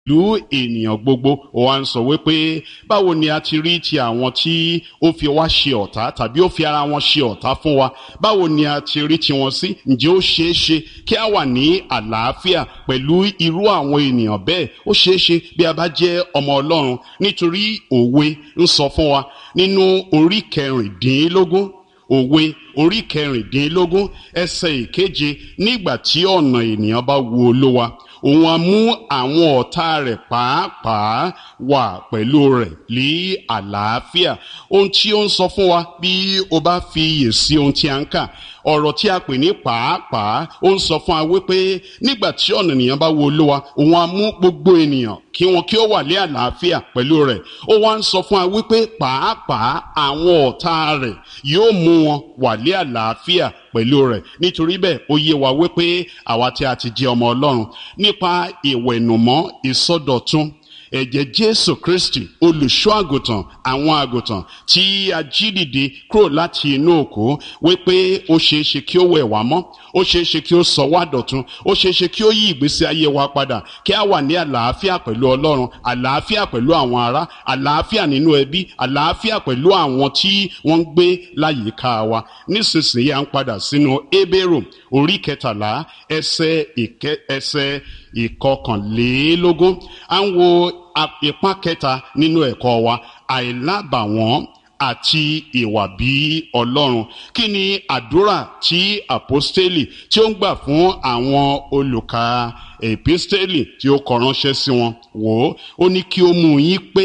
ìlú ènìyàn gbogbo ó wá ń sọ wípé báwo ni a ti rí ti àwọn tí ó fi wá ṣe ọ̀tá tàbí ó fi ara wọn ṣe ọ̀tá fún wa báwo ni a ti rí tiwọn sí ǹjẹ́ ó ṣeé ṣe kí a wà ní àlàáfíà pẹ̀lú irú àwọn ènìyàn bẹ́ẹ̀ ó ṣeé ṣe bí a bá jẹ́ ọmọ ọlọ́run nítorí òwe ń sọ fún wa nínú orí kẹrìndínlógún òwe orí kẹrìndínlógún ẹsẹ̀ ìkeje nígbà tí ọ̀nà ènìyàn bá wu olówa òun á mú àwọn ọ̀tá rẹ̀ pàápàá wà pẹ̀lú rẹ̀ ní àlàáfíà ohun tí ó ń sọ fún wa bí o bá fi iyè sí ohun tí a ń kà ọ̀rọ̀ tí a pè ní pàápàá ó ń sọ fún wa wípé nígbà tí ọ̀nà ènìyàn bá wo olówa òun á mú gbogbo ènìyàn kí wọn kí ó wà ní àlàáfíà pẹ̀lú rẹ̀ ó wá ń sọ fún wa wípé pàápàá àwọn ọ̀tá rẹ̀ yóò mú wọn wà ní àlàáfíà pẹ̀lú rẹ̀ nítorí bẹ́ẹ̀ ó yé wa wípé àwa tí a ti jẹ́ ọmọ ọlọ́run nípa ìwẹ̀nùmọ́ ìsọdọ̀tun ẹ̀jẹ̀ jésù kristi olùṣọ́ àgùntàn àwọn àgùntàn tí a jí dìde kúrò láti inú òkú wípé ó ṣeé ṣe kí ó wẹ̀ wá mọ́ ó ṣeé ṣe kí ó sọ wá dọ̀tun ó ṣeé ṣe kí ó yí ìgbésí ayé wa padà kí a wà ní àlàáfíà pẹ̀lú ọlọ́run àlàáfíà pẹ̀lú àwọn ará àlàáfíà nínú ẹbí àlàáfíà pẹ̀lú àwọn tí wọ́n ń gbé láyìíká wa nísinsìnyí à ń padà sínú ebérò orí kẹtàlá ẹsẹ̀ ìkẹ ẹsẹ̀ ìkọkànlélógún à ń wo ipá kẹta nínú ẹ̀kọ́ wa àìlábàwọ́n àti ìwà bí ọlọ́run kí ni àdúrà tí àpọ́stélì tí ó ń gbà fún àwọn olùkà èpístélì tí ó kọ ránṣẹ́ sí wọn wò ó ó ní kí ó mú yín pé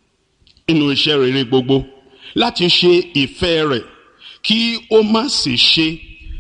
inú iṣẹ́ rere gbogbo láti ṣe ìfẹ́ rẹ̀ kí ó má sì ṣe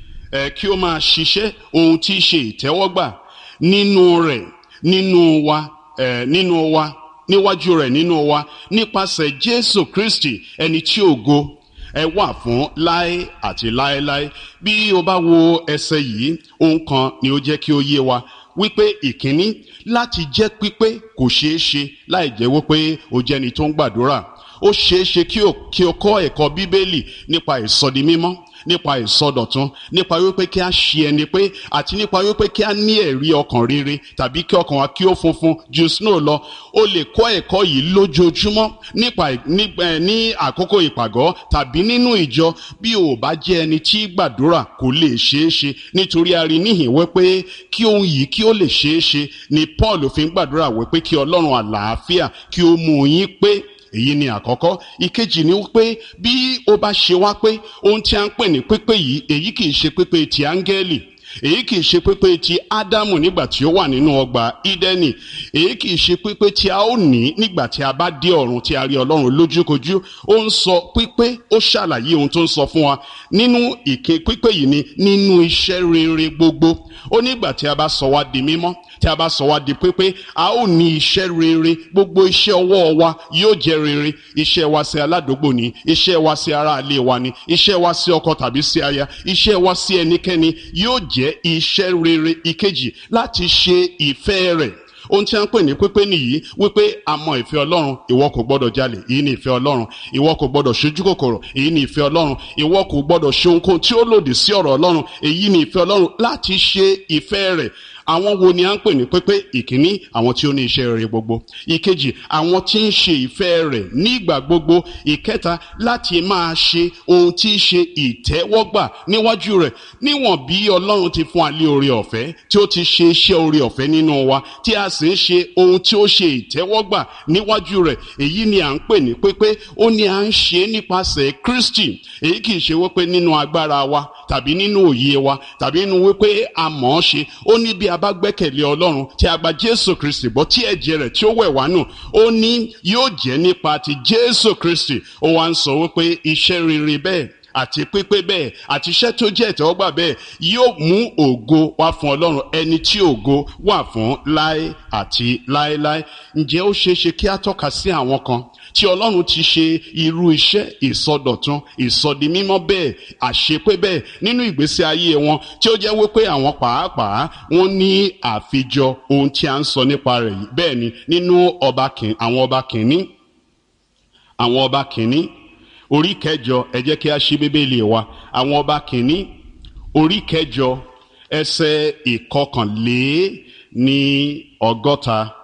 ẹ̀ kí ó máa ṣiṣẹ́ ohun tí í ṣe ìtẹ́wọ́gbà nínú rẹ̀ nínú wa ẹ̀ nínú wa níwájú rẹ̀ nínú wa nípasẹ̀ jésù kristi ẹni tí ògo ẹ wà fún láé àti láéláé bí o bá wo ẹsẹ̀ yìí ohun kan ni ó jẹ́ kí ó yé wa wípé ìkíní láti jẹ́ pípé kò ṣeé ṣe láì jẹ́ wípé o jẹ́ni tó ń gbàdúrà ó ṣeé ṣe kí o kọ́ ẹ̀kọ́ bíbélì nípa ìsọdi mímọ́ nípa ìsọdọ̀tun nípa wípé kí a ṣe ẹni pé àti nípa wípé kí a ní ẹ̀rí ọkàn rere tàbí kí ọkàn wa kí ó funfun ju snow lọ o lè kọ́ ẹ̀kọ́ yìí lójoojúmọ́ nípa ní àkókò ìpàgọ́ tàbí nínú ìjọ bí o bá jẹ́ ẹni tí gbàdúrà kò lè ṣeé ṣe nítorí a rí níhìn wípé kí ohun yìí kí ó lè ṣeé ṣe ni Paul fi ń gbàdúrà wípé kí Ọlọ́run àlàáfíà kí ó mú yín pé èyí ni àkọ́kọ́ ìkejì ni wípé bí ó bá ṣe wá pé ohun tí a ń pè ní pípé yìí èyí kì í ṣe pípé ti áńgẹ́lì èyí kì í ṣe pípé ti ádámù nígbà tí ó wà nínú ọgbà ídẹ́nì èyí kì í ṣe pípé tí a ó ní nígbà tí a bá dé ọ̀run tí a rí ọlọ́run lójúkojú ó ń sọ pípé ó ṣàlàyé ohun tó ń sọ fún wa nínú ìké pípé yìí ni nínú iṣẹ́ rere gbogbo ó nígbà tí a bá sọ wá di mímọ́ tí a bá sọ wá di pípé a ó ní iṣẹ́ rere gbogbo iṣẹ́ ọwọ́ wa yóò jẹ́ rere iṣẹ́ wa sí aládùúgbò ni iṣẹ́ wa sí aráalé wa ni iṣẹ́ wa sí ọkọ tàbí sí aya iṣẹ́ wa sí ẹnikẹ́ni yóò jẹ́ iṣẹ́ rere ìkejì láti ṣe ìfẹ́ rẹ̀ ohun tí a ń pè ní pípé nìyí wípé a mọ ìfẹ́ ọlọ́run ìwọ kò gbọ́dọ̀ jalè èyí ni ìfẹ́ ọlọ́run ìwọ kò gbọ́dọ̀ ṣojú kòkòrò èyí ni ìfẹ́ ọlọ́run ìwọ kò gbọ́dọ̀ ṣe ohunkóhun tí ó lòdì sí ọ̀rọ̀ ọlọ́run èyí ni ìfẹ́ ọlọ́run láti ṣe ìfẹ́ rẹ̀ àwọn wo ni a ń pè ní pípé ìkíní àwọn tí ó ní iṣẹ́ rere gbogbo ìkejì àwọn tí ń ṣe ìfẹ́ rẹ̀ nígbà gbogbo ìkẹta láti máa ṣe ohun tí í ṣe ìtẹ́wọ́gbà níwájú rẹ̀ níwọ̀n bí ọlọ́run ti fún alẹ́ oore ọ̀fẹ́ tí ó ti ṣe iṣẹ́ oore ọ̀fẹ́ nínú wa tí a sì ń ṣe ohun tí ó ṣe ìtẹ́wọ́gbà níwájú rẹ̀ èyí ni à ń pè ní pípé ó ní à ń ṣe nípasẹ̀ Kristi èyí kì í ṣe wípé nínú agbára wa tàbí nínú òye wa tàbí nínú wípé a mọ̀ ọ́ ṣe ó ní bí a bá gbẹ́kẹ̀lé ọlọ́run tí a gba jésù kristi bọ́ tí ẹ̀jẹ̀ rẹ̀ tí ó wẹ̀ wá nù ó ní yóò jẹ́ nípa ti jésù kristi ó wá ń sọ wípé iṣẹ́ rere bẹ́ẹ̀ àti pípé bẹ́ẹ̀ àti iṣẹ́ tó jẹ́ ìtẹ́wọ́gbà bẹ́ẹ̀ yóò mú ògo wá fún ọlọ́run ẹni tí ògo wà fún láé àti láéláé ǹjẹ́ ó ṣeé ṣe kí a tọ́ka sí àwọn kan tí ọlọ́run ti ṣe irú iṣẹ́ ìsọdọ̀tun ìsọdimímọ́ bẹ́ẹ̀ àṣepé bẹ́ẹ̀ nínú ìgbésí ayé wọn tí ó jẹ́ wípé àwọn pàápàá wọ́n ní àfijọ ohun tí a ń sọ nípa rẹ̀ yìí bẹ́ẹ̀ ni nínú ọba kìn àwọn ọba kìnní àwọn ọba kìnní orí kẹjọ ẹ jẹ́ kí a ṣí bíbélì wa àwọn ọba kìnní orí kẹjọ ẹsẹ̀ ìkọkànlé ní ọgọ́ta